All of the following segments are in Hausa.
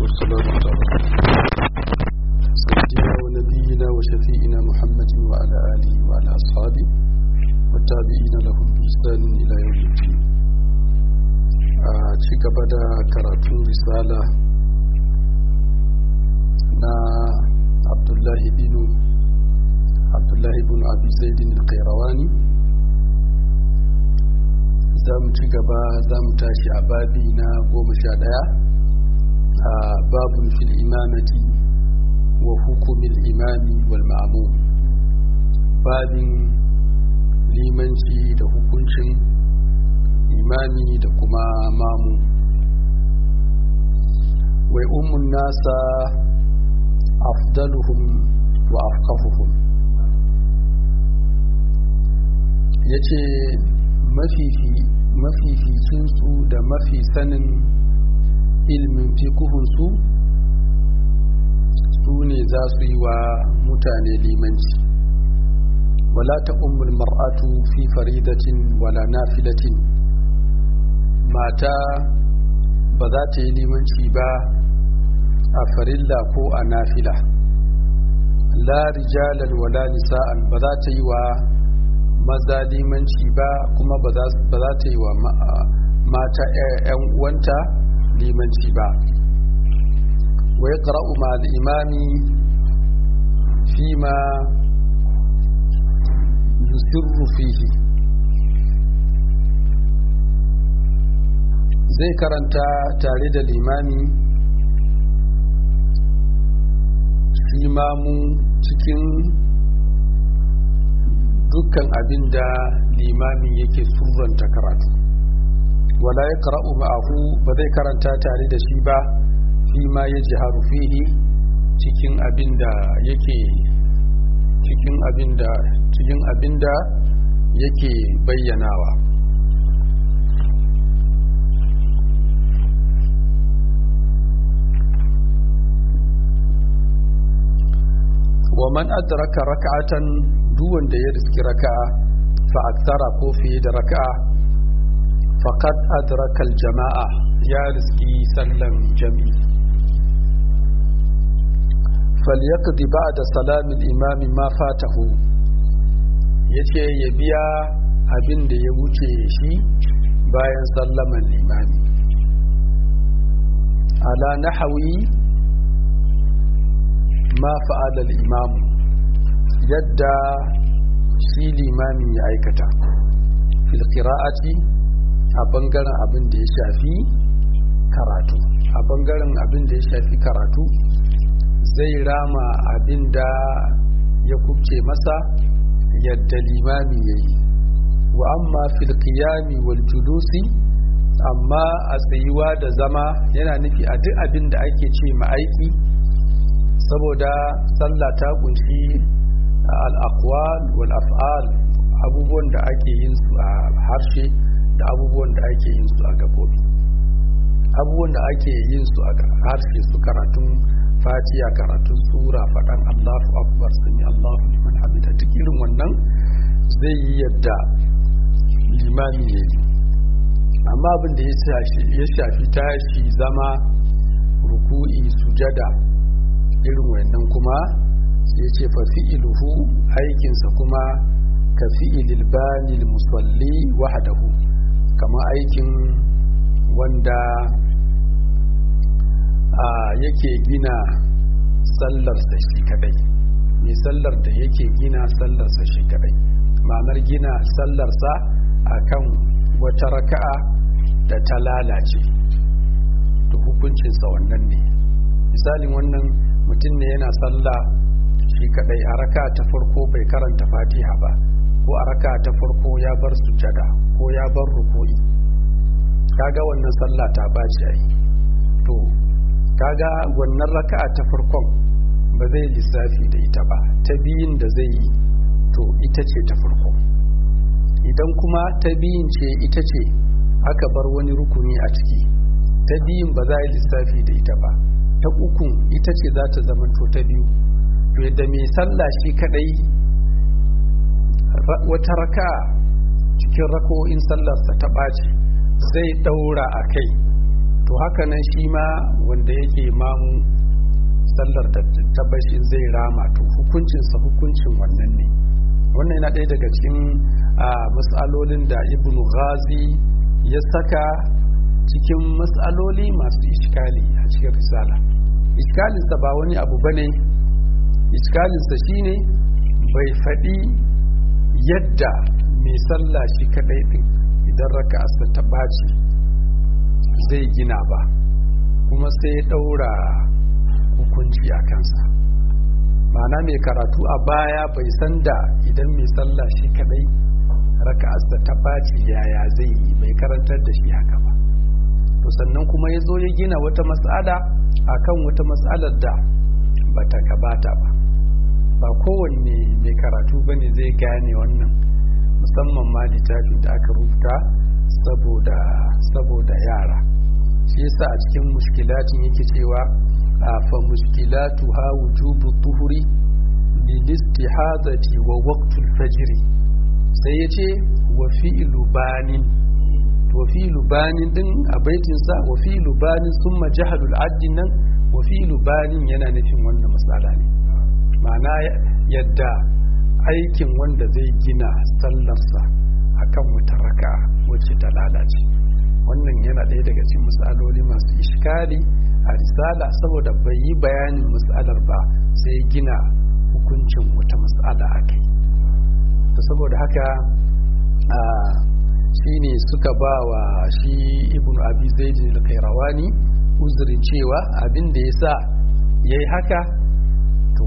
والصلاة على سيدنا ونبينا وشفيئنا محمد وعلى آله وعلى أصحابه والتابعين لهم بإحسان إلى يوم الدين ci gaba da karatun risala na abdullahi binu abdullahi bin abi zaidin al-qayrawani za mu ci gaba za mu tashi a babi na goma sha ɗaya a babun fil imamati wa hukumin imami wal ma'amun babin limanci da hukuncin imami da kuma mamu wai ummun nasa afdaluhum wa afqahuhum yace mafificinsu da mafi sanin ilmin fikuhunsu su ne za su yi wa mutane limanci wala ta ummul mar'atu fi faridatin wala nafilatin mata ba za ta yi limanci ba a farilla ko a nafila la rijalan wala nisa'an ba za ta yi wa maza limanci ba kuma ba za ta yi wa mata 'yan uwanta limanci ba wa ya ƙara'u ma al'imami fi ma yusirru fihi zai karanta tare da limami shi mamu cikin dukkan abin da limamin yake surranta karatu wala ya kara'u ma'ahu ba zai karanta tare da shi ba fi ma ya ji fihi cikin abin da yake cikin abin da cikin abin da yake bayyanawa wa man adraka raka'atan duk wanda ya riski raka'a fa aksara ko fiye da raka'a faqad adraka jama'a ya riski sallan jami'i falyaqdi ba'da salami al-imam ma fatahu yace ya biya abin da ya wuce shi bayan sallaman limami ala nahawi ma fa'ala al-imam yadda shi limamin ya aikata fil qira'ati a bangaren abin da ya shafi karatu a bangaren abin da ya shafi karatu zai rama abin da ya kubce masa yadda limami ya yi wa amma fil qiyami wal julusi amma a tsayuwa da zama yana nufi a duk abin da ake ce ma aiki saboda sallah ta kunshi al'akwal wal af'al abubuwan da ake yin su a harshe da abubuwan da ake yin su a gabobi abubuwan da ake yin su a harshe su karatun fatiya karatun sura faɗan allahu akbar sami allahu liman hamida duk irin wannan zai yi yadda limami ya yi amma abin da ya shafi tashi zama ruku'i sujada irin wannan kuma ya ce fa fi'iluhu aikinsa kuma ka fi'ilil banil musalli wahdahu kama aikin wanda yake gina sallarsa shi kadai mai sallar da yake gina sallarsa shi kadai ma'anar gina sallarsa akan wata raka'a da ta lalace to hukuncinsa wannan ne misalin wannan mutum ne yana sallah shi kadai a raka ta farko bai karanta fatiha ba ko a raka ta farko ya bar sujada ko ya bar ruku'i kaga wannan sallah ta baci ai to kaga wannan raka ta farkon ba zai lissafi da ita ba ta biyun da zai yi to ita ce ta farko idan kuma ta biyun ce ita ce aka bar wani rukuni a ciki ta biyun ba za a yi lissafi da ita ba ta ukun ita ce za ta zamanto ta biyu to yadda mai sallah shi kadai wata raka cikin rako'in sallarsa ta ɓaci zai ɗaura a kai to haka nan shi ma wanda yake mamu sallar da tabbashin zai rama to hukuncinsa hukuncin wannan ne wannan yana ɗaya daga cikin matsalolin da ibn ghazi ya saka cikin matsaloli masu iskali a cikin risala iskalinsa ba wani abu bane iskalinsa shine bai faɗi yadda mai sallah shi kaɗai ɗin idan raka ta ɓaci zai gina ba kuma sai ya ɗaura hukunci a kansa ma'ana mai karatu a baya bai san da idan mai sallah shi kadai raka'arsa ta ɓaci yaya zai yi bai karantar da shi haka ba to sannan kuma ya zo ya gina wata matsala akan wata matsalar da ba ta gabata ba ba kowanne mai karatu ba ne zai gane wannan musamman ma littafin da aka rubuta saboda saboda yara shi yasa a cikin mushkilatin yake cewa fa mushkilatu ha wujubu tuhuri lil istihadati wa waqtul fajr sai yace wa fi'lu banin wa fi'lu banin din a baitin sa wa fi'lu banin summa jahalul addin nan wa fi'lu banin yana nufin wannan matsala ne ma'ana yadda aikin wanda zai gina sallarsa akan wata raka wacce ta lalace wannan yana ɗaya daga cikin matsaloli masu iskali a risala saboda bai yi bayanin matsalar ba sai gina hukuncin wata matsala a kai saboda haka a shi ne suka ba wa shi ibn abi zaidin al-kairawani uzurin cewa abin da ya sa ya yi haka to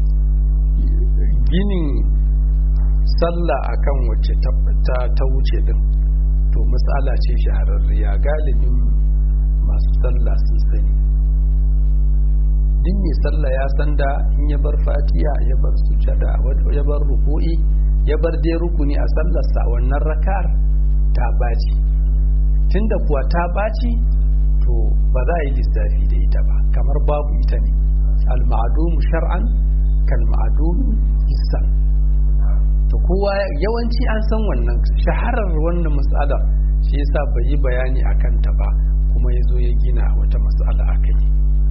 ginin sallah akan wacce ta wuce din to matsala ce shahararriya galibin masu sallah sun sani din mai sallah ya san da in ya bar fatiya ya bar sujada ya bar ruku'i ya bar dai rukuni a sallarsa wannan rakar ta baci tunda kuwa ta baci to ba za a yi lissafi da ita ba kamar babu ita ne al-ma'dum shar'an kal ma'dum hissan to kowa yawanci an san wannan shaharar wannan matsala shi yasa bai yi bayani a kanta ba kuma ya zo ya gina wata matsala a kai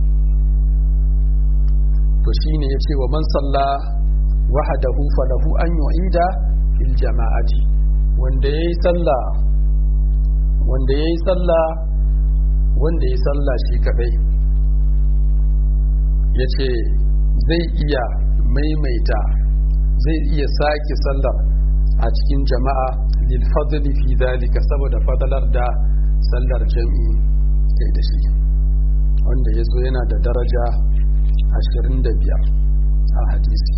to shine ya ce wa man salla wahadahu falahu an yu'ida fil jama'ati wanda yayi sallah wanda yayi sallah wanda yayi sallah shi kadai yace zai iya maimaita zai iya sake sallar a cikin jama'a lil fadli fi dalika saboda fadalar da sallar jami'i sai da shi wanda ya zo yana da daraja 25 a hadisi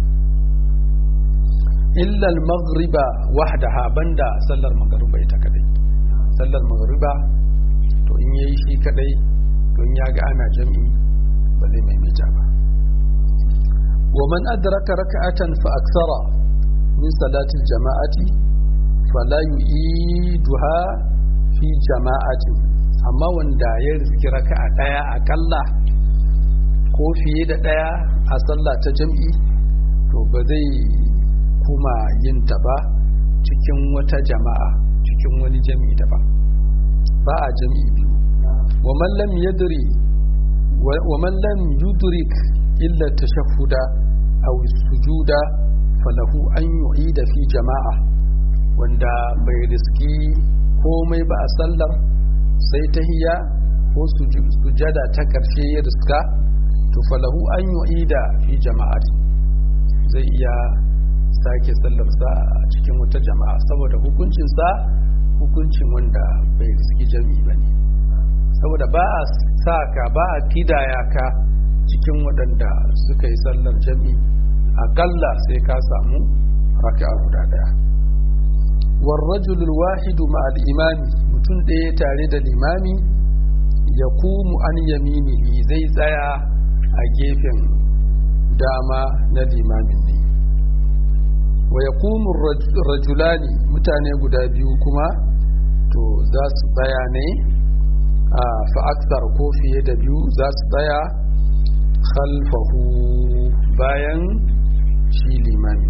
illa al-maghriba wahdaha banda sallar magruba ita kadai sallar magruba to in yayi shi kadai to in ya ga ana jami'i ba zai maimaita ba ومن أدرك ركعة فأكثر من صلاة الجماعة فلا يعيدها في جماعة amma wanda ya riski raka'a daya akalla ko fiye da daya a sallah ta jam'i to ba zai kuma yin ta ba cikin wata jama'a cikin wani jam'i da ba ba a jam'i biyu wa man lam yadri wa man lam yudrik illa tashahhuda aw sujuda falahu an yu'ida fi jama'a wanda bai riski komai ba a sallar sai tahiyya ko sujada ta karshe ya riska to falahu an yu'ida fi jama'ati zai iya sake sallarsa a cikin wata jama'a saboda hukuncinsa hukuncin wanda bai riski jami'i ba ne saboda ba a sa ka ba a kidaya ka cikin waɗanda suka yi sallar jami'i aƙalla sai ka samu raka'a guda ɗaya warrajulul wahidu ma al'imami mutum ɗaya tare da limami ya kumu an yaminihi zai tsaya a gefen dama na limamin ne wa ya kumu rajulani mutane guda biyu kuma to za su tsaya ne a fa'aksar ko fiye da biyu za su tsaya khalfahu bayan shi limami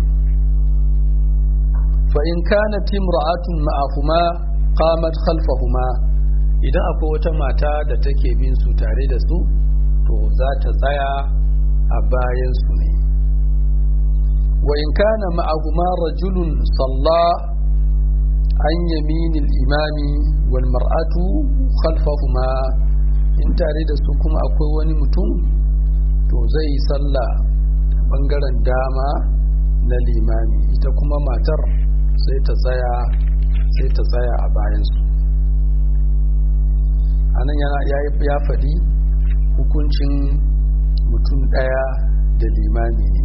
fa'in kana timra'atun ma'ahuma qamat khalfahuma idan akwai wata mata da take bin su tare da su to za ta tsaya a bayan su ne wa in kana ma'ahuma rajulun salla an yaminil imami wal mar'atu khalfahuma in tare da su kuma akwai wani mutum to zai yi sallah bangaren dama na limami ita kuma matar sai ta tsaya sai ta tsaya a bayansu anan yana ya faɗi hukuncin mutum ɗaya da limami ne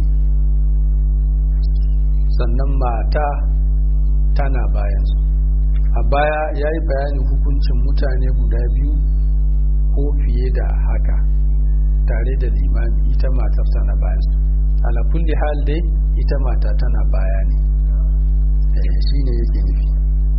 sannan mata tana bayansu a baya ya yi bayanin hukuncin mutane guda biyu ko fiye da haka tare da limami ita matar tana bayansu ala kulli hal dai ita mata tana baya ne shi ne yake nufi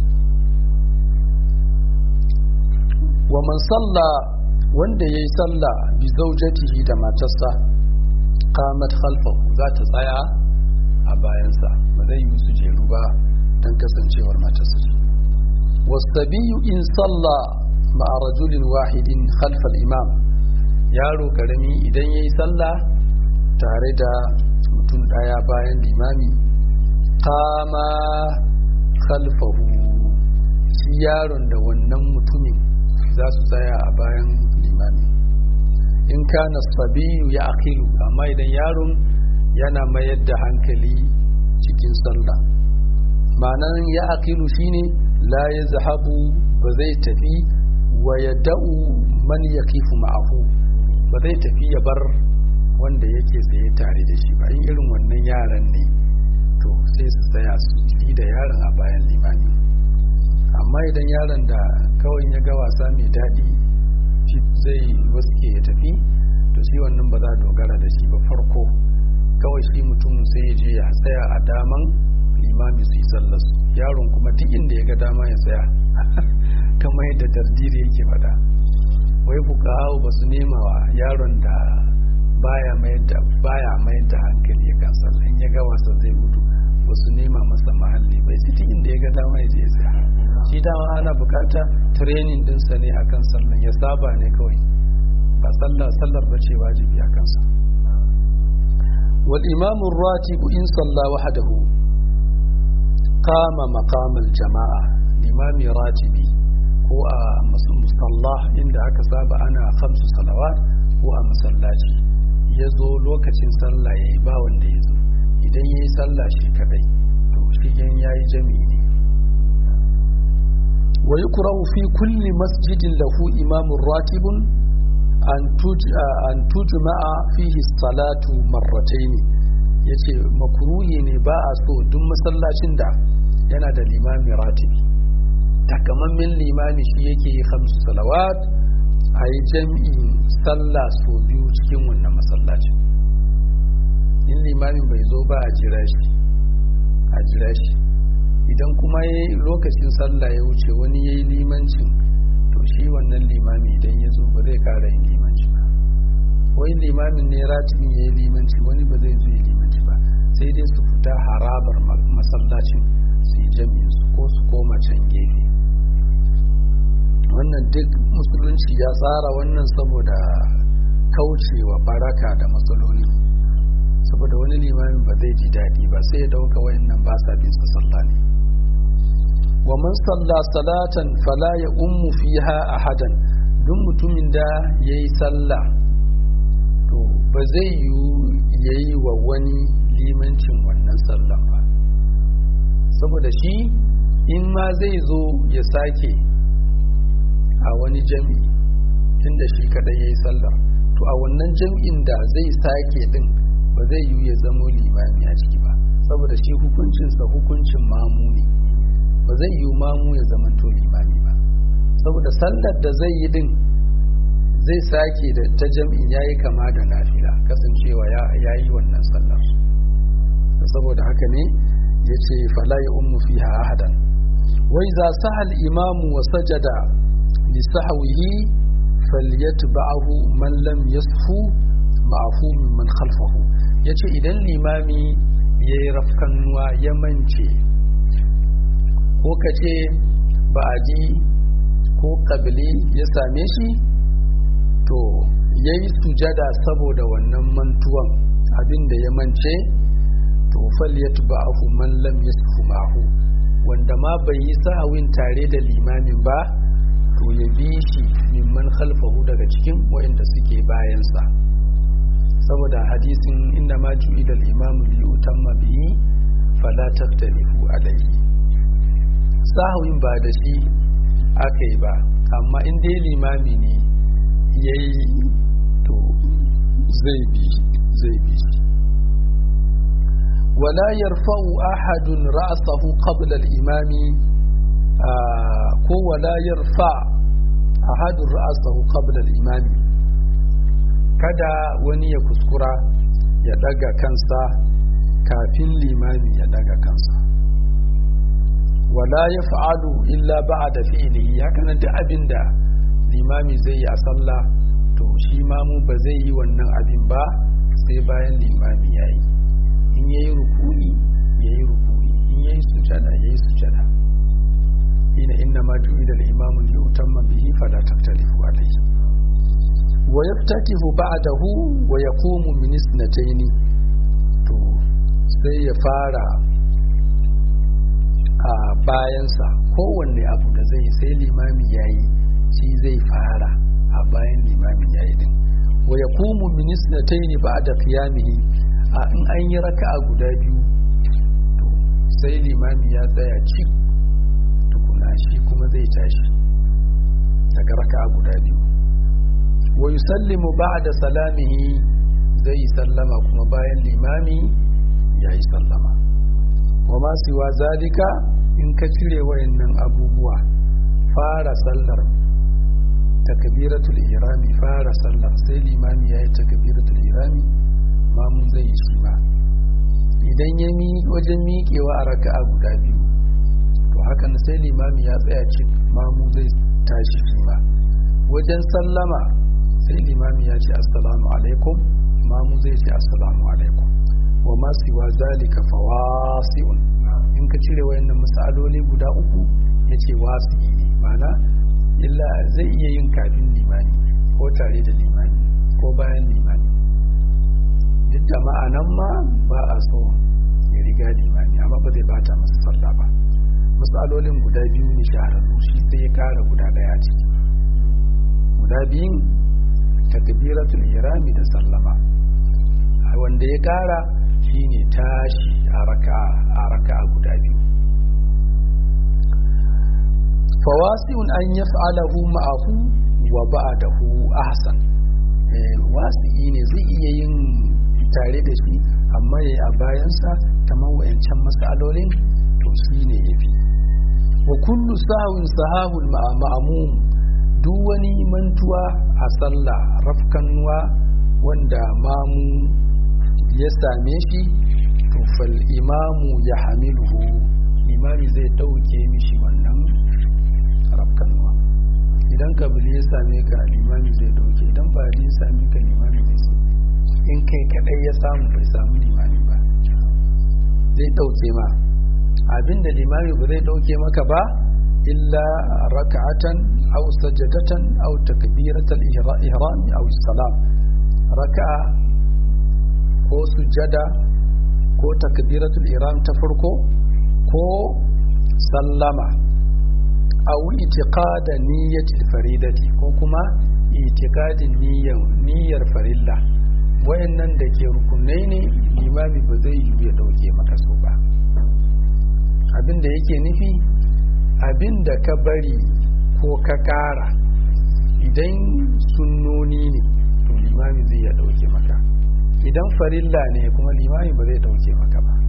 wa man salla wanda ya yi salla bi zaujatihi da matarsa qamat khalfahu za ta tsaya a bayansa ba zai yi su jeru ba don kasancewar matarsa ce wasabiyu in salla ma'a rajulin wahidin khalfal imam yaro karami idan ya yi sallah tare da mutum daya bayan limami kama khalfahu shi yaron da wannan mutumin za su tsaya a bayan limami in kana sabiyu ya akilu amma idan yaron yana mayar da hankali cikin sallah ma'anan ya akilu shine la ya zahabu ba zai tafi wa ya da'u man ya kifu ma'ahu ba zai tafi ya bar wanda yake tsaye tare da shi ba in irin wannan yaran ne to sai su tsaya su yi da yaron a bayan limami amma idan yaron da kawai ya ga wasa mai daɗi zai waske ya tafi to shi wannan ba za a dogara da shi ba farko kawai shi mutumin sai ya je ya tsaya a daman limami su yi sallar yaron kuma duk inda ya ga dama ya tsaya kamar yadda dardiri yake faɗa wai fuka ba su nema wa yaron da baya mayar da baya mayar da hankali ya kan sallah in ya ga wasa zai gudu ba su nema masa mahalli bai sai inda ya ga dama ya je ya tsaya shi dama ana bukata training dinsa ne akan sallan ya saba ne kawai ba sallar sallar ba ce wajibi a kansa wal imamu ratibu in salla wahdahu qama maqamal jama'a limami ratibi ko a musalla inda aka saba ana khamsu salawat ko a masallaci ya zo lokacin sallah ya yi ba wanda ya zo idan ya yi sallah shi kadai to shi yan ya yi jami'i ne wa yukrahu fi kulli masjidin lahu imamun ratibun an tujma'a fihi salatu marratayn yace makruhi ne ba a so duk masallacin da yana da limami ratibi takamammen limami shi yake yi khamsu salawat a yi jami'in sallah so biyu cikin wannan masallacin in limamin bai zo ba a jira shi a jira shi idan kuma ya lokacin sallah ya wuce wani ya yi limancin to shi wannan limami idan ya zo ba zai kara yin limanci ba wani limamin ne ratibin ya yi limanci wani ba zai zo yi limanci ba sai dai su fita harabar masallacin su yi jami'in su ko su koma can gefe wannan duk musulunci ya tsara wannan saboda kaucewa baraka da matsaloli saboda wani limamin ba zai ji daɗi ba sai ya dauka wayannan ba sa bin sallah ne wa man salla salatan fala ya ummu fiha ahadan duk mutumin da yayi sallah to ba zai yi yayi wa wani limancin wannan sallah ba saboda shi in ma zai zo ya sake a wani jami'i tunda shi kadai yayi sallar to a wannan jami'in da zai sake din ba zai yi ya zamo limami a ciki ba saboda shi hukuncinsa hukuncin mamu ne ba zai yi mamu ya zama to limami ba saboda sallar da zai yi din zai sake da ta jam'in yayi kama da nafila kasancewa ya yi wannan sallar saboda haka ne ya ce fala ya ummu fiha ahadan wai za sahal imamu wa sajada li sahwihi falyatba'ahu man lam yasfu ma'afu man khalfahu yace idan limami yayi rafkannuwa ya mance ko kace ba a ji ko kabili ya same shi to ya yi sujada saboda wannan mantuwan abinda ya mance to fal ya tuba ahu man lam yasfu mahu wanda ma bai yi sahawin tare da limamin ba to ya bi shi mimman khalfahu daga cikin waɗanda suke bayansa saboda hadisin inda ma ju'ila al-imamu li utamma bihi fala taftalifu alayhi sahawin ba da shi aka yi ba amma in dai limami ne yayi to zai bi zai bi shi ولا يرفع أحد رأسه قبل الإمام ko wala yarfa ahadun ra'asahu qabla al-imam kada wani ya kuskura ya daga kansa kafin limami ya daga kansa wala yaf'alu illa ba'da fi'lihi haka nan da abinda limami zai yi a sallah to shi mamu ba zai yi wannan abin ba sai bayan limami yayi in yayi ruku'i yayi ruku'i in yayi sujada yayi sujada حين إنما جعل الإمام ليؤتم به فلا تختلفوا عليه ويفتتح بعده ويقوم من اثنتين to sai ya fara a bayansa kowanne abu da zai sai limami yayi shi zai fara a bayan limami yayi din wa yaqumu min isnatayn ba'da qiyamihi a in an yi raka'a guda biyu to sai limami ya tsaya cik tukuna shi kuma zai tashi daga raka'a guda biyu wa yusallimu ba'da salamihi zai sallama kuma bayan limami ya yi sallama wa ma siwa zalika in ka cire wayannan abubuwa fara sallar takbiratul irami fara sallar sai limami ya yi takbiratul irami mamun zai yi shi ma idan ya mi wajen miƙewa a raka'a guda biyu to hakan sai limami ya tsaya cik mamu zai tashi shi ma wajen sallama sai limami ya ce assalamu alaikum mamu zai ce assalamu alaikum wa ma siwa zalika fawasi'un in ka cire wayannan misaloli guda uku yace wasi ne mana illa zai iya yin kafin limani ko tare da limani ko bayan limani duk da ma'anan ma ba a so ya riga limani amma ba zai bata masa sallah ba misalolin guda biyu ne shahararru shi sai ya kara guda daya ciki guda biyun takbiratul irami da sallama wanda ya kara shine tashi a raka a raka guda biyu fawasi'un an yaf'alahu ma'ahu wa ba'dahu ahsan eh wasi'i ne zai iya yin tare da shi amma yayi a bayansa kamar wayancan masalolin to shine yafi wa kullu sahwin sahahul ma'mum duk wani mantuwa a sallah rafkanuwa wanda mamu ya same shi to fal imamu ya hamiluhu imami zai dauke mishi wannan rafkanuwa idan kabili ya same ka limami zai dauke idan ba ya same ka limami zai so in kai kadai ya samu bai samu limami ba zai dauke ma abinda limami ba zai dauke maka ba illa raka'atan aw sajadatan aw takbiratal ihram aw salam raka'a ko sujada ko takbiratul ihram ta farko ko sallama aw itiqada niyyatil faridati ko kuma itiqadin niyyar niyyar farilla wayannan da ke rukunai ne limami ba zai yi ya dauke maka su ba abinda yake nufi abinda ka bari ko ka kara idan sunnoni ne to limami zai ya dauke maka idan farilla ne kuma limami ba zai dauke maka ba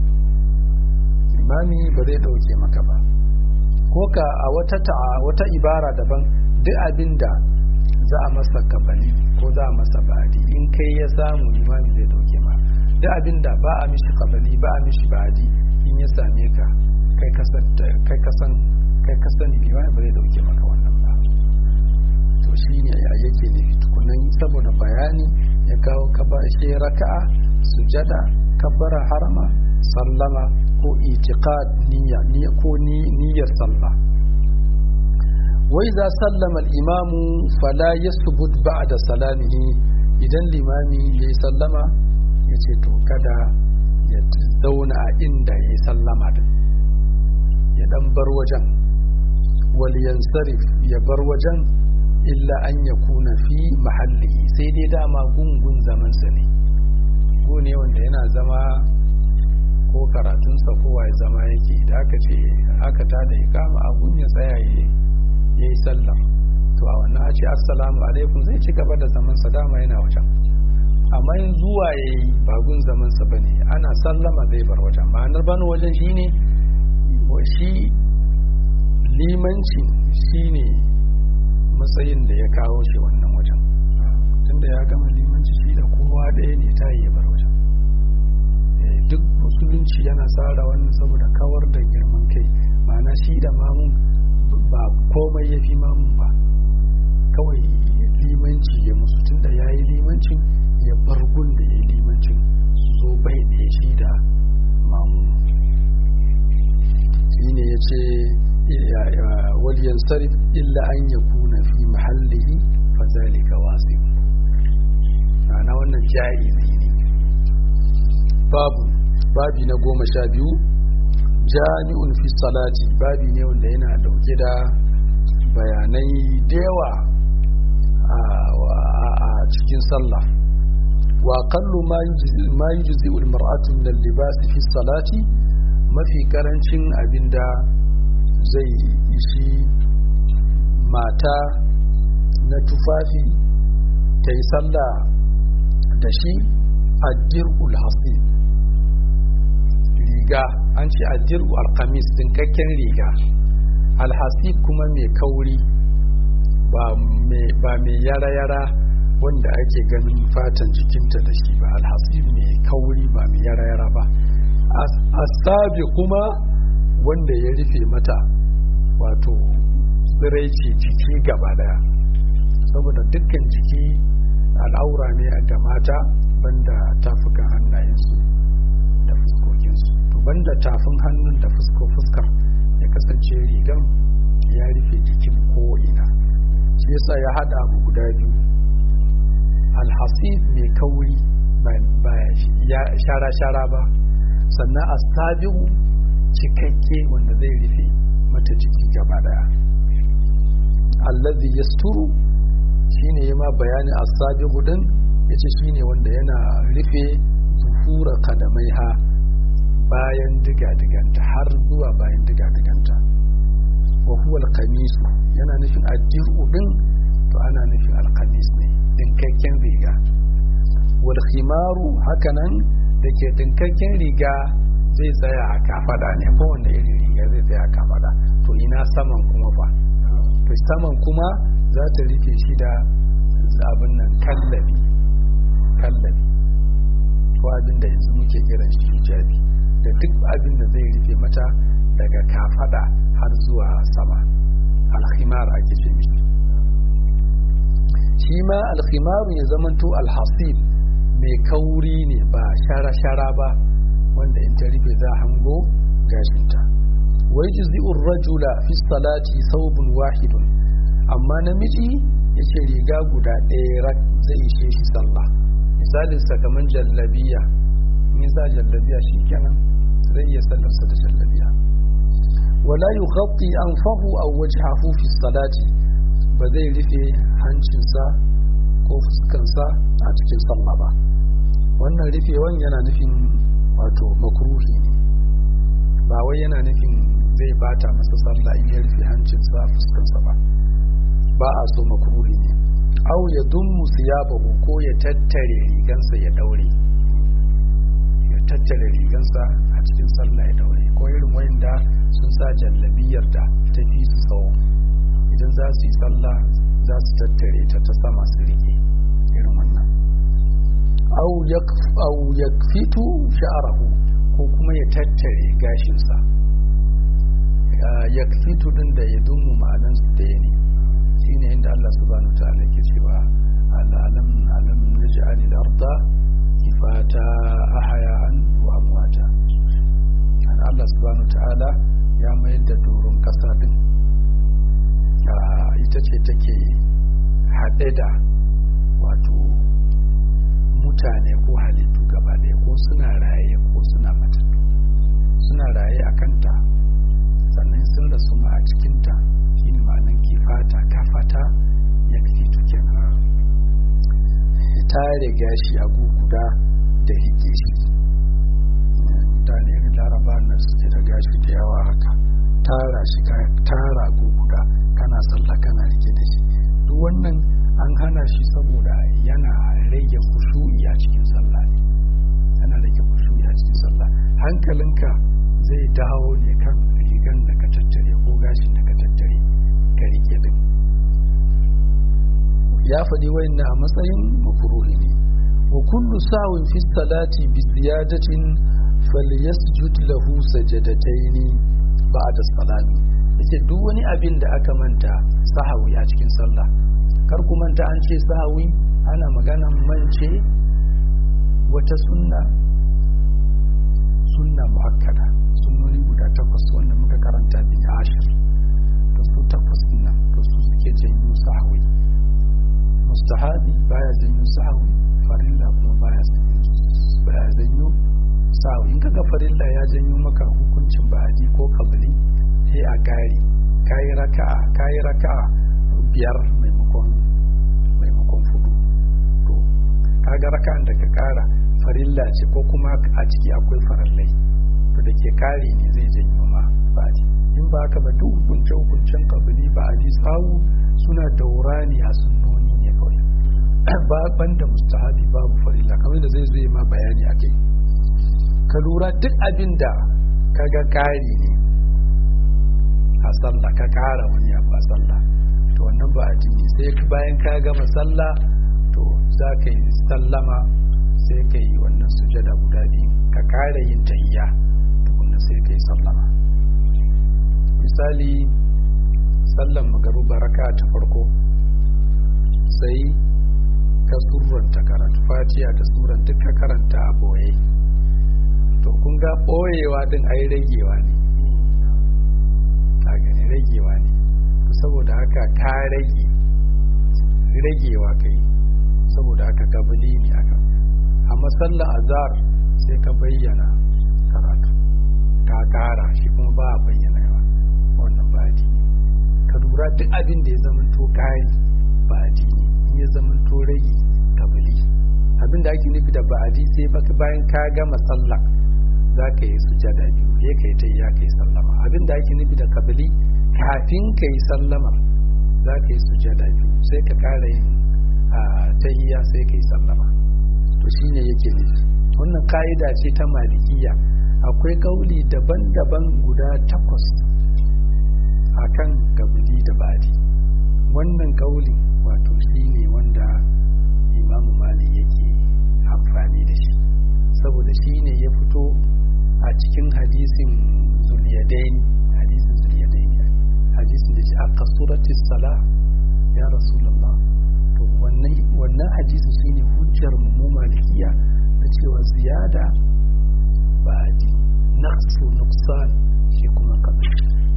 limami ba zai dauke maka ba ko ka a wata wata ibara daban duk abinda za a masa kabali ko za a masa badi in kai ya samu limami zai dauke ma duk abinda ba a mishi kabali ba a mishi badi in ya same ka kai kasan kai kasan kai kasan limami ba zai dauke maka wannan ba to shine yake nufi tukunan saboda bayani ya kawo shi raka'a sujada kabbara harama sallama ko itiqad niyya niyya ko niyyar sallah wai za sallama imamu fala yasbut ba'da salamihi idan limami yayi sallama yace to kada ya zauna a inda yayi sallama din ya dan bar wajen wal yansarif ya bar wajen illa an yakuna fi mahallihi sai dai dama gungun zaman sa ne ko ne wanda yana zama ko karatunsa kowa ya zama yake da aka ce aka tada ikama a gun ya tsaya ya yi sallah to a wannan a ce assalamu alaikum zai ci gaba da zaman sa dama yana wajen amma yin zuwa ya yi ba gun zaman sa bane ana sallama zai bar wajen ma'anar bani wajen shine shi limanci shine matsayin da ya kawo shi wannan wajen tunda ya gama limanci shi da kowa ɗaya ne ta yi ya bar wajen duk musulunci yana tsara wannan saboda kawar da girman kai ma'ana shi da mamun ba komai ya fi mamun ba kawai limanci ya musu tunda ya yi limancin ya bar gun da ya yi limancin su zo bai ɗaya shi da mamun shi ne ya ce waliyan sarif illa an ya kuna fi mahallihi fa zalika wasi ma'ana wannan ja'izi ne babu babi na goma sha biyu jami'un fi salati babi ne wanda yana dauke da bayanai da yawa a cikin sallah wa qallu ma yujzi al mar'atu min al libas fi salati mafi karancin abinda zai ishi mata na tufafi ta yi sallah da shi addir'ul hasib riga an ce addir'u alkamis dinkakken riga alhasib kuma mai kauri ba mai yara-yara wanda ake ganin fatan jikinta da shi ba alhasib mai kauri ba mai yara-yara ba asabi kuma wanda ya rufe mata wato tsiraici jiki gaba daya saboda dukkan jiki al'aura ne ga mata banda tafukan hannayensu da fuskokinsu to banda tafin hannun da fusko fuskar ya kasance rigan ya rufe jikin ko'ina shi yasa ya hada abu guda biyu alhasib mai kauri ba ya shara-shara ba sannan asabihu cikakke wanda zai rufe mata jiki gaba daya allazi yasturu shine yama bayani asabihu din yace shine wanda yana rufe zuhura kadamaiha bayan diga-diganta har zuwa bayan diga-diganta wa huwa alqamis yana nufin addiru din to ana nufin alqamis ne dinkakken riga wal khimaru hakanan da ke dinkakken riga zai tsaya a kafada ne ko wanda irin riga zai tsaya a kafada to ina saman kuma fa to saman kuma za ta rufe shi da abin nan kallabi kallabi ko abin da yanzu muke kiran shi hijabi da duk abin da zai rufe mata daga kafada har zuwa sama alkhimar ake ce mishi shi ma alkhimaru ya zamanto alhasib mai kauri ne ba shara-shara ba wanda in ta rufe za hango gashinta wai juz'i'ur rajula fi salati thawbun wahidun amma namiji yace riga guda ɗaya zai ishe shi sallah misalin sa kaman jallabiya nisa jallabiya shikenan zai iya sallarsa da jallabiya wala yughatti anfahu aw wajhahu fi salati ba zai rufe hancinsa ko fuskansa a cikin sallah ba wannan rufewan yana nufin wato makruhi ne ba wai yana nufin zai bata masa sallah in ya rufe hancinsa fuskansa ba ba a so makruhi ne au ya dummu siyabahu ko ya tattare rigansa ya daure ya tattare rigansa a cikin sallah ya daure ko irin wayanda sun sa jallabiyar da ta fi su tsawo idan za su yi sallah za su tattare ta ta sama su rike irin wannan au ya fitu sha'arahu ko kuma ya tattare gashinsa ya fitu din da ya dummu ma'anansu ɗaya ne shine inda Allah subhanahu ta'ala yake cewa alam alam naj'al al-arda kifata ahya'an wa amwata Allah subhanahu ta'ala ya mayar da doron kasa din ita ce take haɗe da wato mutane ko halittu gaba ɗaya ko suna raye ko suna matattu suna raye a kanta sannan sun rasu ma a cikinta shi ne ma'anin kifata kafata ya fito kenan ta riga shi a guguda da rike shi mutane laraba na suke da gashi da yawa haka tara shi tara guguda kana sallah kana rike da shi duk wannan an hana shi saboda yana rage kushu'i a cikin sallah ne yana rage kushu'i a cikin sallah hankalinka zai dawo ne kan rigan da ka tattare ko gashin da ka tattare ka rike din ya faɗi wayannan a matsayin makruhi ne wa kullu sawin fi salati bi ziyadatin falyasjud lahu sajadatayn ba'da salami yace duk wani abin da aka manta sahawi a cikin sallah kar ku manta an ce sahawi ana maganan mance wata sunna sunna muakkada sunnoni guda takwas wanda muka karanta bin ashir da su takwas nan to su suke janyo sahawi mustahabi baya janyo sahawi farilla kuma baya baya janyo sahawi in kaga farilla ya janyo maka hukuncin ba'adi ko kabili sai a gari kayi raka'a kayi raka'a biyar maimakon maimakon fudu to kaga raka'an da ka kara farilla ce ko kuma a ciki akwai farallai to da ke kare ne zai janyo ma ba'adi in ba haka ba duk hukunce hukuncen kabili ba'adi sawu suna daurani a sunnoni ne kawai ba banda mustahabi babu farilla kamar da zai zo ma bayani a kai ka lura duk abin da kaga kari ne a sallah ka kara wani abu a sallah to wannan ba addini sai bayan ka gama sallah to za ka yi sallama sai ka yi wannan sujada guda biyu ka kara yin tahiyya tukunna sai ka yi sallama misali sallan magaruba raka ta farko sai ka surranta karatu fatiya da suran duk ka karanta a boye to kun ga boyewa din ai ragewa ne ka gani ragewa ne saboda haka ka rage ragewa kai saboda haka kabili ne aka amma sallar azhar sai ka bayyana karatu ka kara shi kuma ba a bayyana yawa wannan ba addini ka lura duk abin da ya zama to kari ba addini in ya zama to rage kabili abin da ake nufi da ba'adi sai baka bayan ka gama sallah za ka yi sujada biyu ya kai ta ya kai sallama abin da ake nufi da kabili kafin ka yi sallama za ka yi sujada biyu sai ka kara yin tahiyya sai ka yi sallama to shine yake nufi wannan ka'ida ce ta malikiya akwai kauli daban-daban guda takwas akan kabili da badi wannan kauli wato shine wanda imamu mali yake amfani da shi saboda shine ya fito a cikin hadisin zuliyadaini hadisin zuliyadaini hadisin da shi a kasurati sala ya rasulullah to wannan wannan hadisin shine hujjar mu malikiya na cewa ziyada ba'adi naqsu nuqsan shi kuma kabir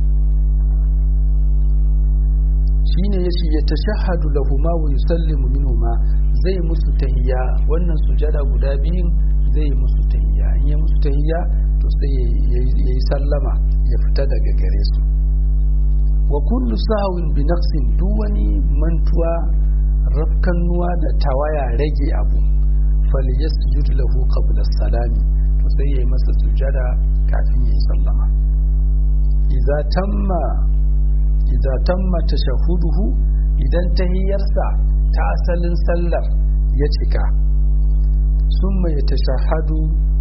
shine yace ya tashahhadu lahuma wa yusallimu minhuma zai musu tahiyya wannan sujada guda biyun zai musu tahiyya in ya musu tahiyya to sai yayi sallama ya fita daga gare su wa kullu sahwin bi naqsin duk wani mantuwa rafkannuwa da tawaya rage abu falyasjud lahu qabla salami to sai yayi masa sujada kafin yayi sallama idza tamma idza tamma tashahuduhu idan tahiyyarsa ta asalin sallar ya cika summa ya tashahadu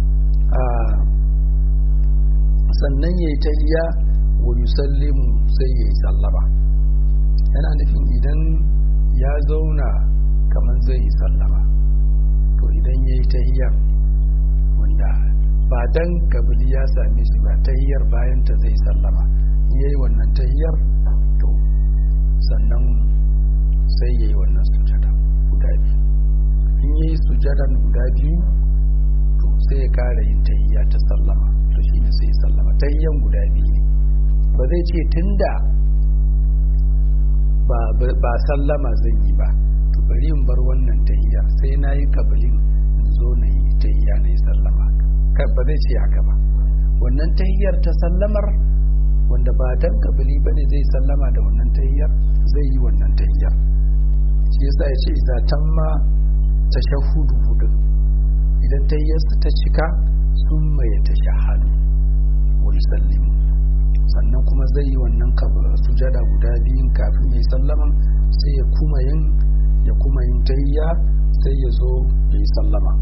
sannan yayi tahiyya wa yusallimu sai yayi sallama yana nufin idan ya zauna kamar zai yi sallama to idan ya yi tahiyyar wanda ba dan kabili ya same shi ba tahiyyar bayan ta zai sallama ya yi wannan tahiyyar to sannan sai ya yi wannan sujada guda biyu in ya yi sujadan guda biyu to sai ya kara yin tahiyya ta sallama to shi ne sai ya sallama tahiyyan guda biyu ne ba zai ce tunda ba ba sallama zan yi ba to bari in bar wannan tahiyya sai na yi kabilin in zo na yi tahiyya na yi sallama ba zai ce haka ba wannan tahiyyar ta sallamar wanda ba dan kabili ba ne zai sallama da wannan tahiyyar zai yi wannan tahiyyar shi yasa ya ce idza tamma tashahhudu hudu idan tahiyyarsa ta cika sun mai tashahhadu wa yusallimu sannan kuma zai yi wannan sujada guda biyun kafin ya yi sallaman sai ya kuma yin ya kuma yin tahiyya sai ya zo ya yi sallama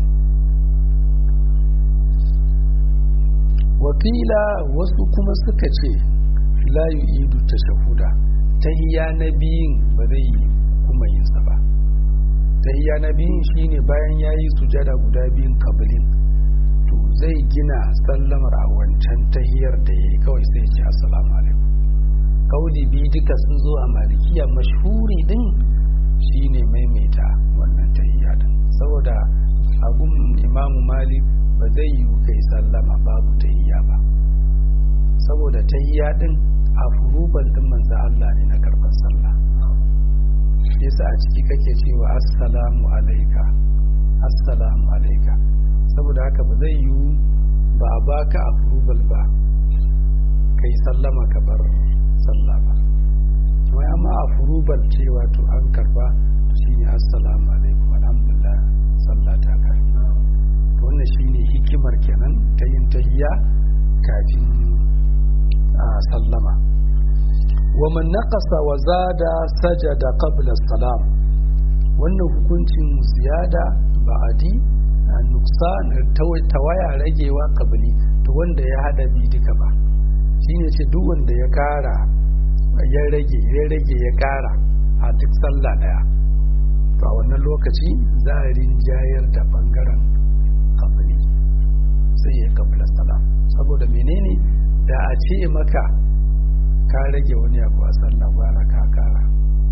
wakila wasu kuma suka ce la yu'idu tashahuda tahiyya na biyun ba zai yi kuma yin sa ba tahiyya na biyun shine bayan yayi sujada guda biyun kabilin to zai gina sallamar a wancan tahiyar da yayi kawai sai ce assalamu alaikum kauli biyu duka sun zo a malikiya mashhuri din shine maimaita wannan tahiyya din saboda abun imamu malik ba zai yi kai sallama babu tahiyya ba saboda tahiyya din a furuban din manzo Allah ne na karban sallah yasa a ciki kake cewa assalamu alaika assalamu alaika saboda haka ba zai yi ba a baka a furubal ba kai sallama ka bar sallah ba wai amma a furubal cewa to an karba shine assalamu alaikum alhamdulillah sallah ta karba wannan shine hikimar kenan ta yin tahiyya kafin a sallama wa man naqasa wa zada sajada qabla salam wannan hukuncin ziyada ba'adi nuksan tawaya ragewa kabili to wanda ya hada bi duka ba shine ce duk wanda ya kara ya rage ya rage ya kara a duk sallah daya to a wannan lokaci za a rinjayar da bangaren kabili sai ya kabila salam saboda menene da a ce maka ka rage wani abu a sallah gwara ka kara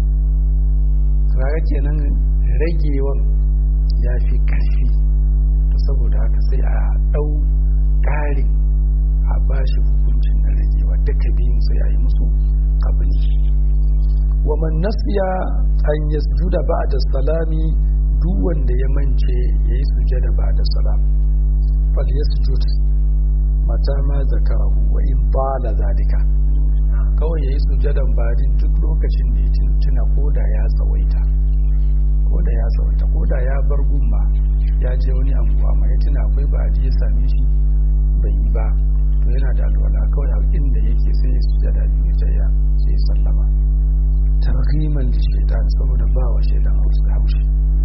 kaga kenan ragewan ya fi karfi to saboda haka sai a ɗau ƙarin a bashi hukuncin na ragewa duka biyun sai a yi musu kabili wa man nasiya an yasjuda ba'da salami duk wanda ya mance yayi sujada ba'da salam fal yasjud mata ma zakarahu wa in bala zalika kawai yayi sujadan badin duk lokacin da ya tuna koda ya tsawaita koda ya tsawaita koda ya bar gumma ya je wani anguwa mai tuna akwai ba'adi ya same shi bai yi ba to yana da alwala kawai a inda yake sai ya sujada biyu ya sai ya sallama tarhiman da shaitan saboda ba wa shaitan haushi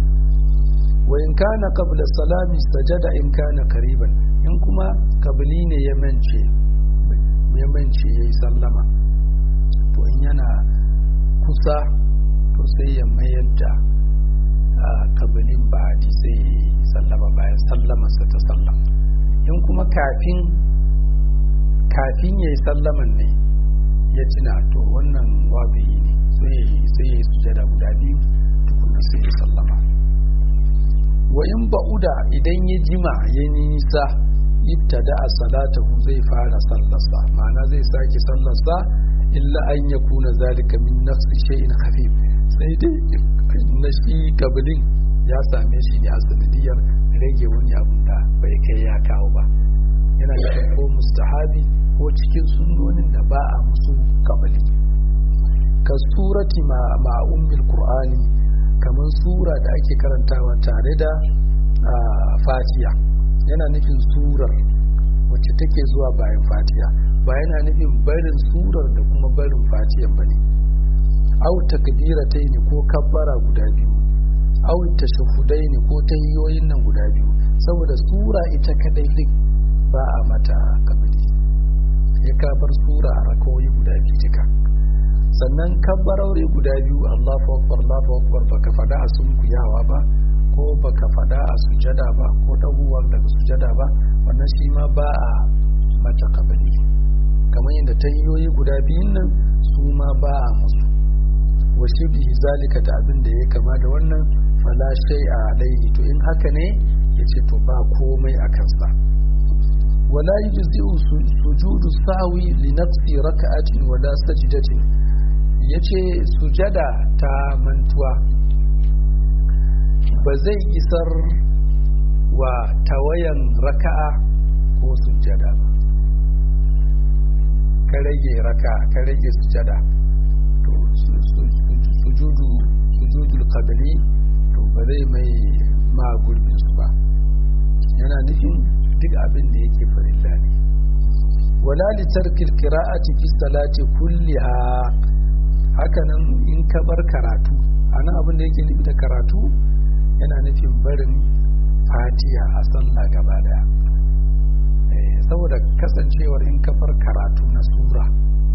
wa in kana qabla salami sajada in kana qariban in kuma kabili ne ya mance ya mance yayi sallama to in yana kusa to sai ya mayar da kabilin ba'adi sai ya sallama bayan sallamarsa ta sallam in kuma kafin kafin ya yi sallaman ne ya tuna to wannan wabiyi ne sai ya yi sujada guda biyu tukuna sai ya sallama wa in ba'uda idan ya jima ya nisa ibtada a salatahu zai fara sallarsa ma'ana zai sake sallarsa illa an ya kuna zalika min nafsi shay'in khafif sai dai na shi kabilin ya same shi ne a sanadiyar rage wani abun da bai kai ya kawo ba yana da ko mustahabi ko cikin sunnonin da ba a musu kabali ka surati ma ummil qur'ani kamar sura da ake karantawa tare da fatiya yana nufin surar wacce take zuwa bayan fatiya ba yana nufin barin surar da kuma barin fatiyan ba ne au takbiratai ne ko kabbara guda biyu au tashahudai ne ko tahiyoyin nan guda biyu saboda sura ita kadai din ba a mata kabili ya kabar sura a rakawoyi guda biyu duka sannan kabbarori guda biyu Allahu akbar Allahu akbar baka fada a sunkuyawa ba ko baka fada a sujada ba ko dagowa daga sujada ba wannan shi ma ba a mata kabili kamar yadda tahiyoyi guda biyun nan su ma ba a musu wa shibhi zalika da abin da ya kama da wannan fala shay'a alaihi to in haka ne yace to ba komai a kansa wala yujzi'u sujudu sawi li nafsi raka'atin wala sajdatin yace ce sujada ta mantuwa ba zai isar wa tawayan raka'a ko sujada ba ka rage raka ka rage sujada to sujudu sujudul qabli to ba zai mai ma gurbin su ba yana nufin duk abin da yake farilla ne wala li tarkil qira'ati fi salati kulliha hakanan in ka bar karatu anan abin da yake nufi da karatu yana nufin barin fatiha a sallah gaba daya saboda kasancewar in ka bar karatu na sura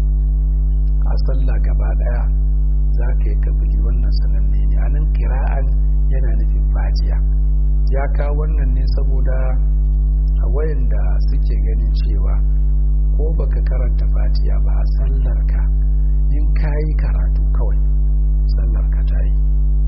a sallah gaba daya za ka yi kabili wannan sananne ne anan kira'an yana nufin fatiha ya kawo wannan ne saboda a wayanda suke ganin cewa ko baka karanta fatiha ba a sallar ka in ka yi karatu kawai sallar ka ta yi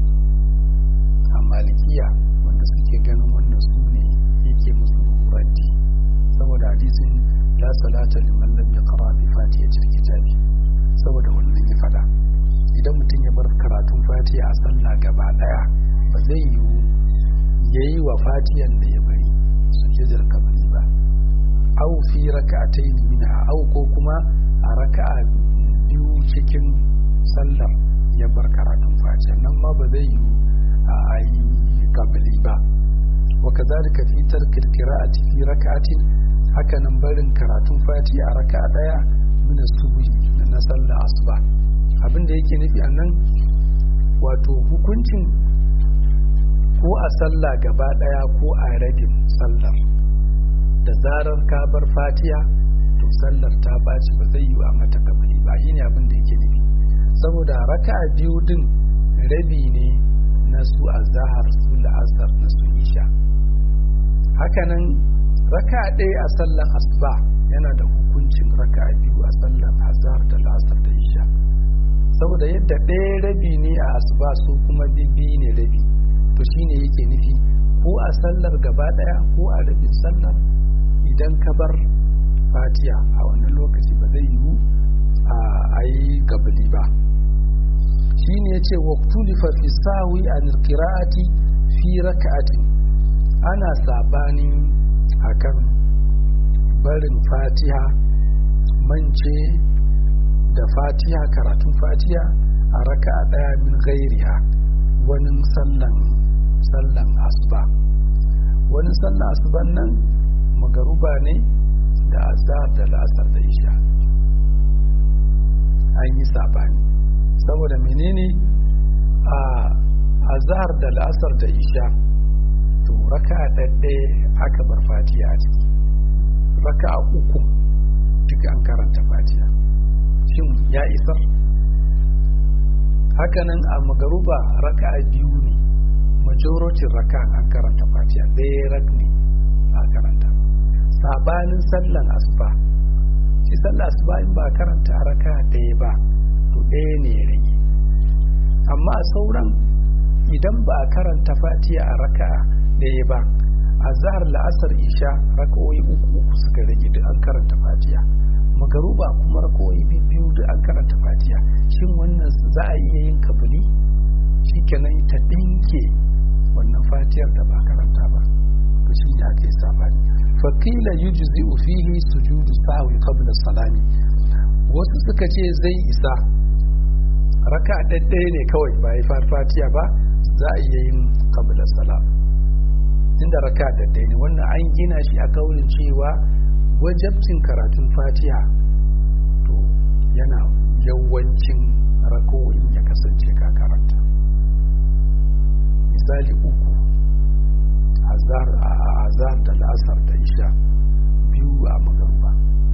a malikiya wanda suke ganin wannan su ne yake musu raddi saboda hadisin la salata liman lam yaqra bi fatihatil kitabi saboda wannan ya fada idan mutum ya bar karatun fatiha a sallah gaba daya ba zai yiwu yayi wa fatiyan da ya bari sujudar kabali ba au fi raka'atayn minha au ko kuma a raka'a biyu cikin sallar ya bar karatun fatiha nan ma ba zai yiwu a ayi kabali ba wa kazalika fi tarkil qira'ati fi raka'atin haka nan barin karatun fatiha a raka'a daya min subhi na sallar asuba abin da yake nufi annan wato hukuncin ko a sallah gaba daya ko a rabin sallar da zarar ka bar fatiha to sallar ta baci ba zai yi a mata kabari ba shine abin da yake nufi saboda raka'a biyu din rabi ne na su azhar su la'asar na su isha hakanan raka'a ɗaya a sallar asuba yana da hukuncin raka'a biyu a sallar azhar da la'asar da isha saboda yadda ɗaya rabi ne a asuba su kuma bibbi ne rabi to shine yake nufi ko a sallar gaba ɗaya ko a rabin sallar idan ka bar fatiha a wannan lokaci ba zai yiwu a yi gabali ba shi ne ya ce waktulifa fi sawi an qira'ati fi raka'ati ana sabani akan barin fatiha mance da fatiha karatun fatiha a raka'a daya min gairiha wani sallan sallan asuba wani sallan asuban nan magaruba ne da azhar da la'asar da isha an yi sabani saboda menene a azhar da la'asar da isha to raka ɗaɗɗe aka bar fatiha a ciki raka uku duk an karanta fatiha shin ya isar hakanan a magaruba raka biyu ne majorocin raka an karanta fatiha ɗaya rak ne a karanta sabanin sallan asuba shi sallan asuba in ba karanta raka ɗaya ba to ɗaya ne ya rage amma a sauran idan ba a karanta fatiha a raka ɗaya ba a zahar la'asar isha raka'o'i uku uku suka rage duk an karanta fatiha magaruba kuma raka'o'i biyu duk an karanta fatiha shin wannan za a iya yin kabuli shi kenan ta ɗinke wannan fatiyar da ba karanta ba to shi da ake sabani fakila yujzi'u fihi sujudu sahwi qabla salami wasu suka ce zai isa raka ɗaɗɗaya ne kawai ba yi fatiya ba za a iya yin qabla salam inda raka ɗaɗɗaya ne wannan an gina shi a kaurin cewa wajabcin karatun fatiha to yana yawancin rako'in ya kasance ka karanta misali uku azar da la'asar da isha biyu a magaruba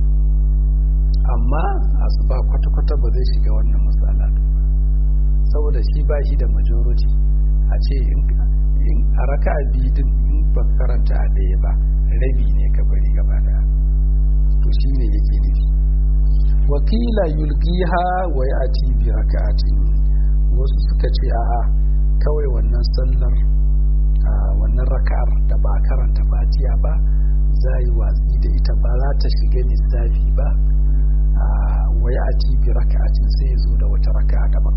amma asuba kwata-kwata ba zai shiga wannan matsala saboda shi ba shi da majority a ce in a raka a bidin in ba karanta a ɗaya ba rabi ne ka bari gaba daya to shi ne yake nufi wakila yulgiha wa ya ati bi raka'atin wasu suka ce a'a kawai wannan sallar wannan raka'ar da ba karanta fatiya ba za yi watsi da ita ba za ta shiga lissafi ba wa ya ati bi raka'atin sai zo da wata raka'a daban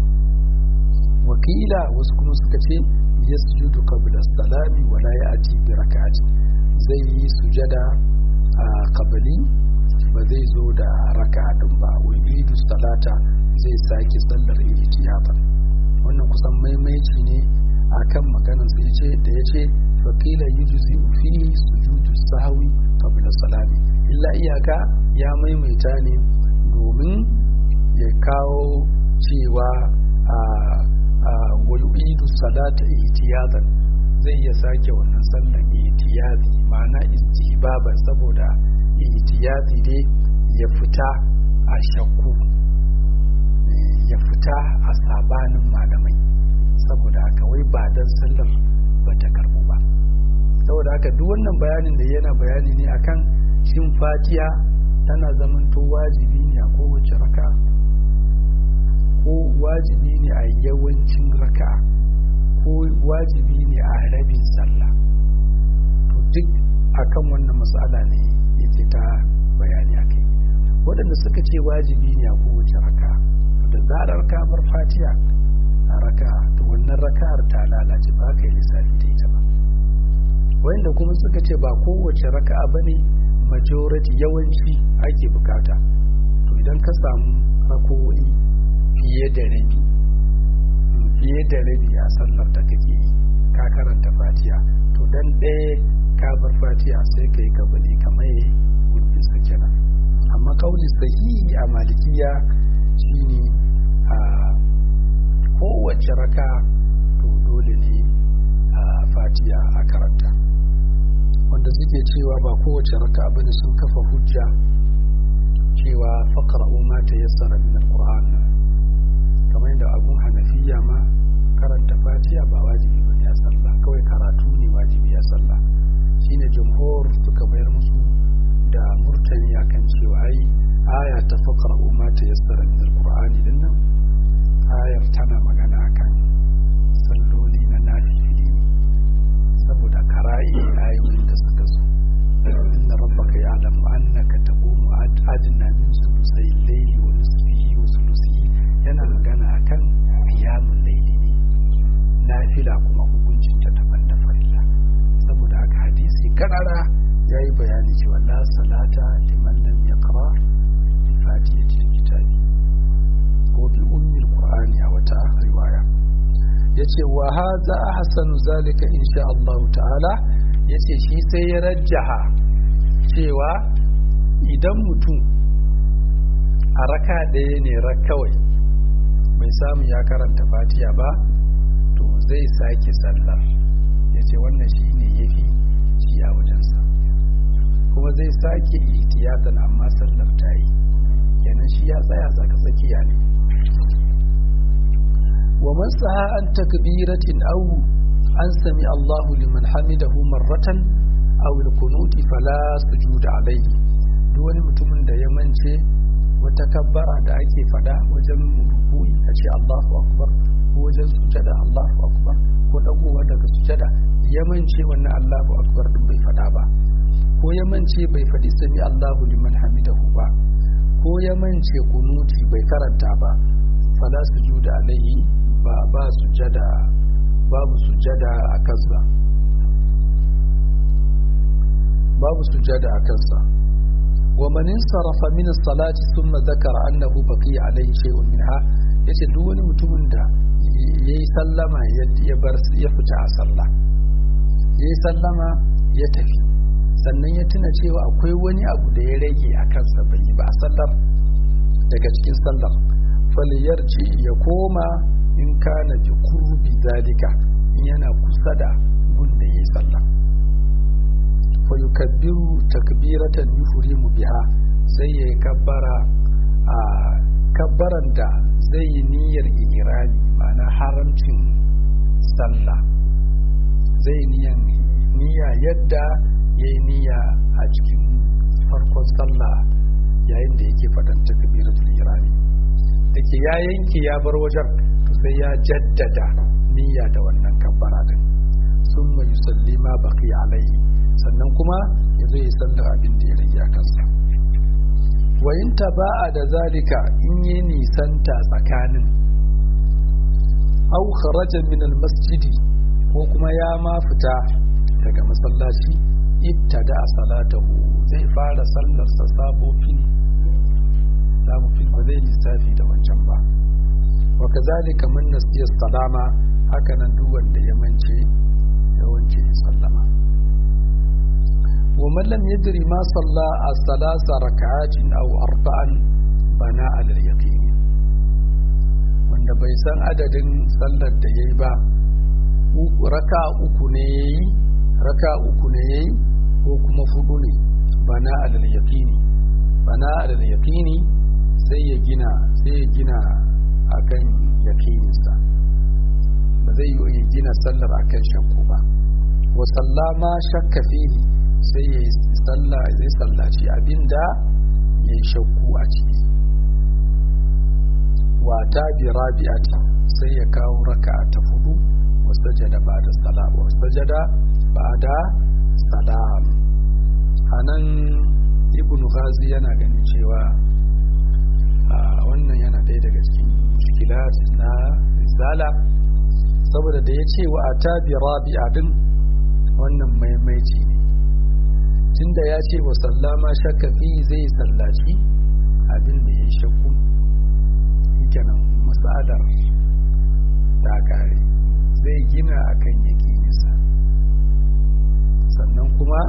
wakila wasu kuma suka ce yasjudu qabla salami wa la ya'ti bi rak'ati zai yi sujada a qabli ba zai zo da raka'a din ba wa yu'idu salata zai sake sallar ihtiyatan wannan kusan maimaici ne akan maganar sa yace da yace faqila yujzi fihi sujudu sahwi qabla salami illa iyaka ya maimaita ne domin ya kawo cewa a wayu'idu salata ihtiyatan zai iya sake wannan sallan ihtiyati ma'ana istihbaba saboda ihtiyati dai ya fita a shakku ya fita a sabanin malamai saboda haka wai ba dan sallar ba ta karbu ba saboda haka duk wannan bayanin da yana bayani ne akan shin fatiha tana zamanto wajibi ne a kowace raka ko wajibi ne a yawancin raka ko wajibi ne a rabin sallah to duk akan wannan matsala ne yake ta bayani a kai waɗanda suka ce wajibi ne a kowace raka da zarar ka bar fatiha a raka to wannan raka'ar ta lalace ba ka yi lissafi ta ita ba wanda kuma suka ce ba kowace raka'a ba ne majority yawanci ake bukata to idan ka samu rako'i fiye da rabi fiye da rabi a sallar da kake yi ka karanta fatiha to dan ɗaya ka bar fatiha sai ka yi kabali kamar yi gurbin sa kenan amma kauli sahihi a malikiya shine a kowace raka to dole ne a fatiha a karanta wanda suke cewa ba kowace raka bane sun kafa hujja cewa faqra ma ta yassara min alquran kamar yadda abun hanafiya ma karanta fatiha ba wajibi bane a sallah kawai karatu ne wajibi a sallah shine jumhur suka bayar musu da murtani akan cewa ai aya ta faqra ma ta yassara min alqur'ani dinnan ayar tana magana akan salloli na nafili saboda kara'i ayoyin da suka zo inna rabbaka ya'lamu annaka taqumu adna min sulusai layli wa nisfihi wa sulusihi yana magana akan qiyamul layli ne nafila kuma hukuncin ta daban da farilla saboda haka hadisi karara yayi bayani cewa la salata liman lam yaqra bi fatihatil kitabi ko bi ummil qur'ani a wata riwaya yace wa hadha ahsanu zalika insha Allah ta'ala yace shi sai ya rajjaha cewa idan mutum a raka ɗaya ne rak kawai bai samu ya karanta fatiya ba to zai sake sallar yace wannan shi ne yafi shi a wajensa kuma zai sake ihtiyatan amma sallar ta yi kenan shi ya tsaya tsaka tsakiya ne wa man saha an takbiratin aw an sami Allahu liman hamidahu marratan aw al-qunut fala sujuda alayhi duk wani mutumin da ya mance wata kabbara da ake fada wajen ruku'i a ce Allahu akbar ko wajen sujada Allahu akbar ko dagowa daga sujada ya mance wannan Allahu akbar din bai fada ba ko ya mance bai fadi sami Allahu liman hamidahu ba ko ya mance kunuti bai karanta ba fala sujuda alayhi ba ba sujada babu sujada a kansa babu sujada a kansa wa man insarafa min as-salati thumma dhakara annahu baqiya alayhi shay'un minha yace duk wani mutumin da yayi sallama ya bar ya fita a sallah yayi sallama ya tafi sannan ya tuna cewa akwai wani abu da ya rage a kansa bai yi ba a sallar daga cikin sallar faliyarci ya koma in kana bi kurbi zalika in yana kusa da gun da yayi sallah fa yukabbiru takbiratan yufrimu biha sai ya kabbara a kabbaran da zai yi niyyar ihrami ma'ana haramcin sallah zai niyan niyya yadda yayi niyya a cikin farkon sallah yayin da yake faɗan takbiratul ihrami dake ya yanke ya bar wajen to sai ya jaddada niyya da wannan kabbara din summa yusalli ma baqi alaihi sannan kuma ya zo ya sallar abin da ya rage a kansa wa in taba'a da zalika in yi nisanta tsakanin au kharaja min almasjidi ko kuma ya ma fita daga masallaci ibtada salatahu zai fara sallar sa sabofin sabofin ba zai lissafi da wancan ba wa kazalika man nasiya salama haka nan duk wanda ya mance ya wance sallama wa man lam yadri ma salla as-salasa rak'atin aw arba'an bana ala al-yaqin wanda bai san adadin sallar da yayi ba raka uku ne yayi raka uku ne yayi ko kuma fudu ne bana ala al-yaqini bana ala al-yaqini sai ya gina sai ya gina akan yaqininsa ba zai yi gina sallar akan shakku ba wa sallama shakka fihi sai ya salla zai sallaci abinda ya yi shakku a ciki wa ta bi rabi'ati sai ya kawo raka ta fudu wa sajada ba da salam wa sajada ba da salam anan ibnu ghazi yana ganin cewa wannan yana ɗaya daga cikin mushkilat na risala saboda da ya ce wa a tabi rabi'a din wannan maimaici ne tunda ya ce wa sallama shakka fi zai sallaci abin da ya yi shakku kenan matsalar ta kare zai gina akan yakinisa sannan kuma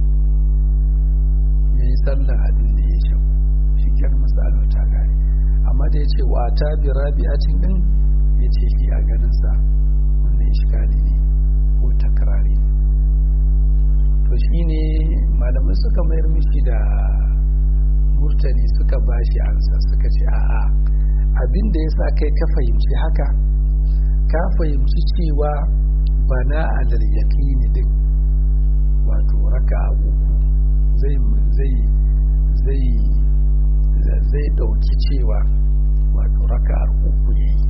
ya yi sallar abin da ya shakku shi kyan matsalar ta kare amma da ya ce wa ta bi rabi'atin din ya ce shi a ganinsa wannan iskali ne ko takrari ne to shi ne malamai suka mayar mishi da murtani suka bashi ansa suka ce a'a abin da ya sa kai ka fahimci haka ka fahimci cewa bana alal yaqini din wato raka uku zai zai zai zai dauki cewa wato raka uku yayi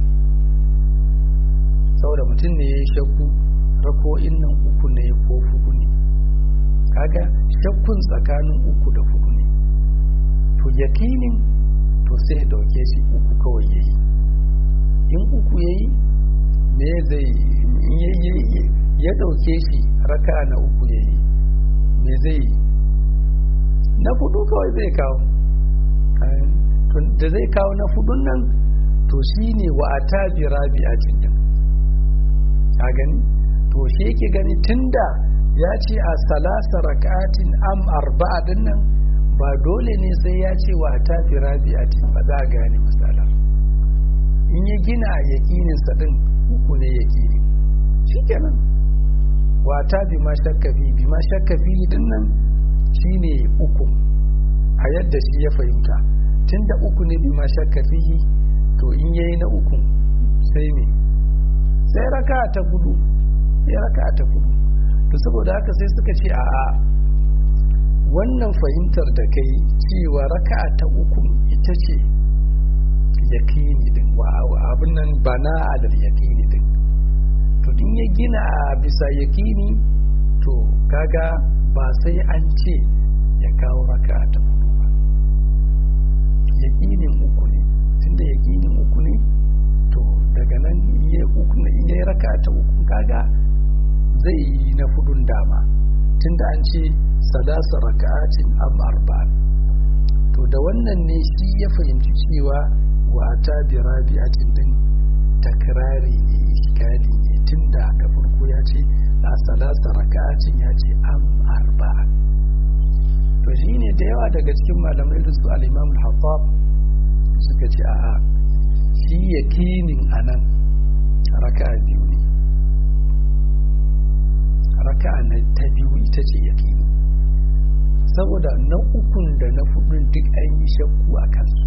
saboda mutum ne ya yi shakku rako'in nan uku ne ko fuku ne kaga shakkun tsakanin uku da fuku ne to yakinin to sai ya dauke shi uku kawai ya yi in uku ya yi me zai ya dauke shi raka na uku ya yi me zai yi na fudu kawai zai kawo da zai kawo na fudun nan to shi ne wa a tabi rabi'atin din a gani to shi yake gani tunda ya ce a salasa raka'atin am arba'a din nan ba dole ne sai ya ce wa ta fi rabi'atin ba za a gane misalar in ya gina yakinin sa din uku ne yakini shikenan wa ta bi ma shakka fi bi ma shakka fi din nan shine uku a yadda shi ya fahimta tunda uku ne bi ma shakka fi to in yayi na uku sai me sai raka ta gudu sai raka ta gudu to saboda haka sai suka ce a'a wannan fahimtar da kai cewa raka ta uku ita ce yakini din wa abin nan bana alal yakini din to din ya gina a bisa yakini to kaga ba sai an ce ya kawo raka ta hudu ba yakinin uku ne tunda yakinin uku ne to daga nan ya uku ne ya raka ta uku kaga zai yi na fudun dama tunda an ce salasa raka'atin am arba'an to da wannan ne shi ya fahimci cewa wa ta bi rabi'atin din takrari ne iskali ne tunda da farko ya ce a salasa raka'atin ya ce am arba'an to shine da yawa daga cikin malamai da su al-Imam al-Hattab suka ce a'a shi yakinin anan raka'a biyu ne raka'a na ta biyu ita ce yakini saboda na ukun da na hudun duk an yi shakku a kansu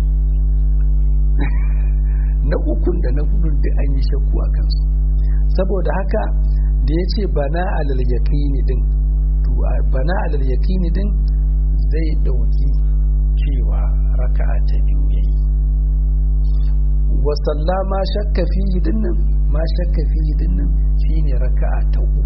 na ukun da na hudun duk an yi shakku a kansu saboda haka da ya ce bana alal yakini din to bana alal yakini din zai dauki cewa raka'a ta biyu yayi wa sallama shakka fihi dinnan ma shakka fihi dinnan shine raka'a ta uku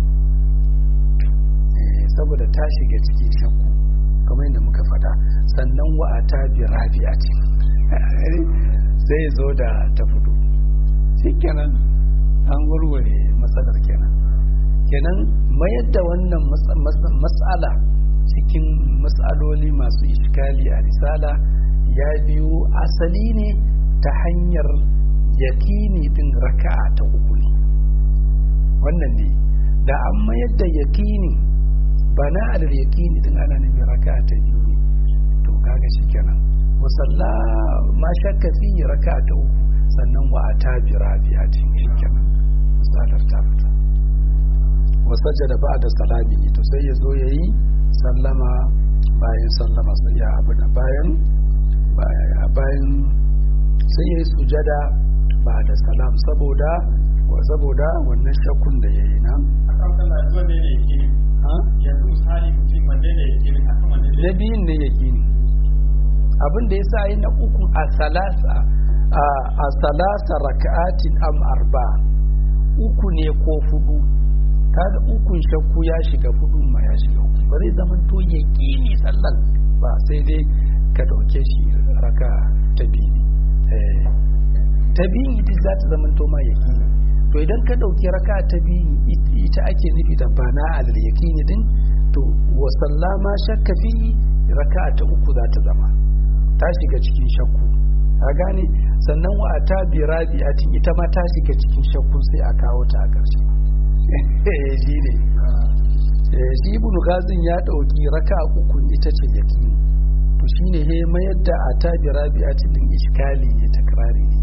saboda ta shiga cikin shakku kamar yadda muka faɗa sannan wa a ta bi rabi'a ce zai zo da ta fito shikenan an warware matsalar kenan kenan mayar da wannan matsala cikin matsaloli masu iskali a risala ya biyo asali ne ta hanyar yakini din raka'a ta uku ne wannan ne da an mayar da yakini bana alal yakini din ana nufin raka'a ta biyu ne to kaga shi kenan musalla ma shakka fi raka'a ta uku sannan wa ata bi rabi'atin shi kenan misalar ta fita wa sajada ba'da salami to sai ya zo yayi sallama bayan sallama sai ya abu da bayan bayan sai ya yi sujada ba da salam saboda wa saboda wannan shakkun da ya yi nan na biyun ne ya kini abin da ya sa yi na uku a salasa a salasa raka'atin am arba uku ne ko fudu kaga ukun shakku ya shiga fudun ma ya shiga uku ba zai zama to ya kini sallan ba sai dai ka dauke shi raka ta biyu ta biyun ita za ta zama to ma yakini to idan ka dauki raka ta biyun ita ake nufi da bana alal yakini din to wa sallama shakka fi raka ta uku za ta zama ta shiga cikin shakku a gane sannan wa ta bi rabi'atin ita ma ta shiga cikin shakku sai a kawo ta a ƙarshe shi ne shi ibn ghazin ya dauki raka uku ita ce yakini to shine he mayar da a ta bi rabi'atin din iskali ne takrari ne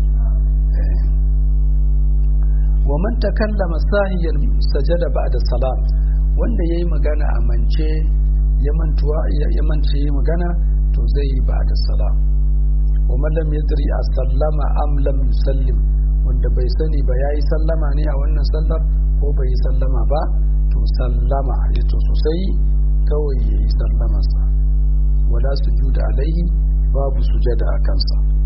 wa man takallama sahiyan sajada ba'da salam wanda yayi magana a mance ya mantuwa ya mance yayi magana to zai yi ba'da salam wa man lam yadri asallama am lam yusallim wanda bai sani ba yayi sallama ne a wannan sallar ko bai yi sallama ba to sallama ya to sosai kawai yayi sallamarsa wala sujuda alaihi babu sujada a kansa